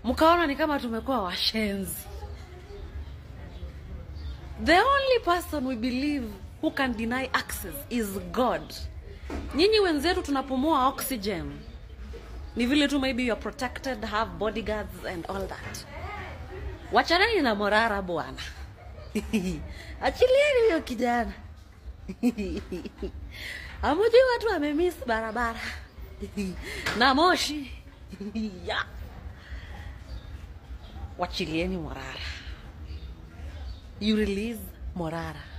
mkaona ni kama tumekuwa washenzi. The only person we believe who can deny access is God. Nyinyi wenzetu tunapumua oxygen, ni vile tu maybe you are protected, have bodyguards and all that. Wachaneni na morara bwana, achilieni huyo kijana. Hamujui watu wamemiss barabara na moshi ya wachilieni Morara. You release Morara.